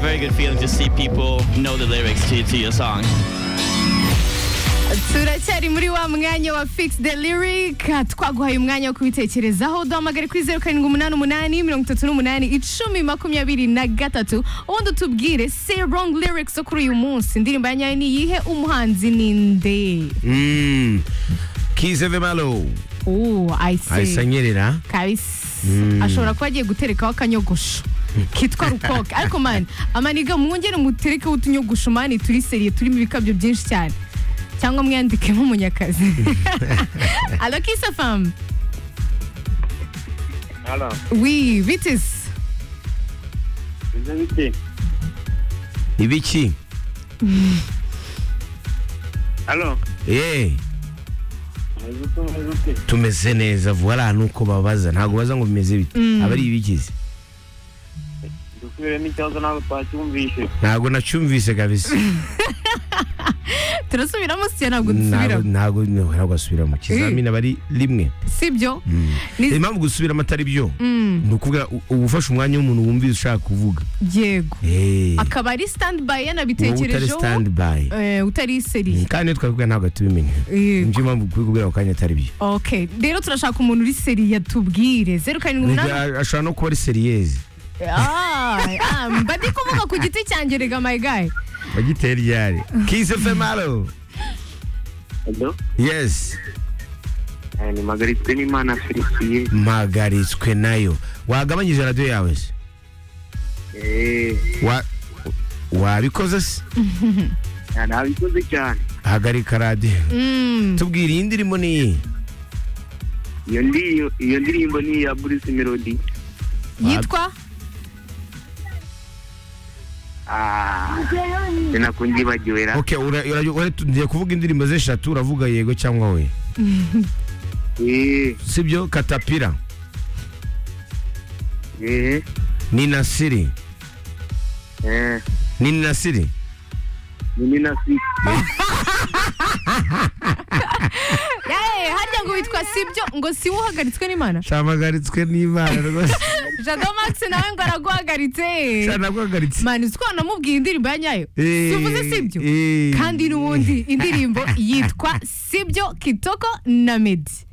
very good feeling to see people know the lyrics to, to your song. turacyari muri wa mwanya wa fix the lyric twaguhaye umwanya wo kubitekerezaho duhamagare kuri zeru karindwi umunani umunani mirongo itatu n'umunani icumi makumyabiri na gatatu ubundi utubwire say wrong lyrics zo kuri uyu munsi indirimbo ya nyayo ni iyihe umuhanzi ni nde Mm. Kize the Malo. ubu ayise Ayisanyerera. kabisi ashobora kuba agiye guterekaho akanyogosho kitwa rukoka ariko mani amaniga mwongere muterekeho utunyogosho mani turi seriye turimo ibikabyo byinshi cyane cyangwa mwiyandike nk'umunyakazi alo kisa famu Halo, wi vitisi ibyo biki? Ibiki? Halo, Eh, umeze uko umeze ute? tumeze neza vuba nuko babaza. Ntago baza ngo bimeze bite. Aba ari ibikize. Dusubiremo ikibazo ntabwo twacyumvishe. Ntago nacyumvise kabisa. turasubiramo siya ntabwo Ntago dusubiramo ntago ntago asubira mu kizamini aba ari rimwe. si byo Ni- Impamvu gusubiramo atari byo. Ni ukuvuga u- uba ufashe umwanya w'umuntu wumvise ushaka kuvuga. yego Eh. akaba ari sitandi bayi Wowe utari yanabitekerejeho stand by. eh, utari seriye kandi twabibwa ntabwo tubimenya Yego. nibyo mpamvu kuri kubwira ako kanya atari byo ok rero turashaka umuntu uri seriye tubwire zeru karindwi umunani Nibyo, ashobora no kuba ari seriyezi Ah, ah, mba ndi kuvuga ku giti cyanjye rega my guy bagiteye ryari kise femalo Halo, yesi eh, ni Marguerite Nimana Felicien. mpagaritswe nayo wagabanyije radiyo yawe se Eh, Wa- wabikoze se nta- ntabikoze cyane. hagarika radiyo Mm, tubwire iyi ndirimbo ni iyi Iyo ndi- iyo ndirimbo ni iya Bruce Melody. yitwa Ah, sinakunyibagiwe ra. ok ura- ura- ura- tugiye kuvuga indirimbo z'eshatu uravuga yego cyangwa we Eh, sibyo katapira eh, ni nasiri eh, ni nasiri ni Nina Six. Eh, harya ngo witwa sibyo ngo si wowe uhagaritswe n'imana cyabagaritswe n'imana rwose jado max nawe ngo araguhagaritse cyanabwagaritse mani uzi ko wanamubwiye indirimbo ya nyayo Eh, sivuze sibyo eh. kandi n'ubundi indirimbo yitwa sibyo kitoko na medi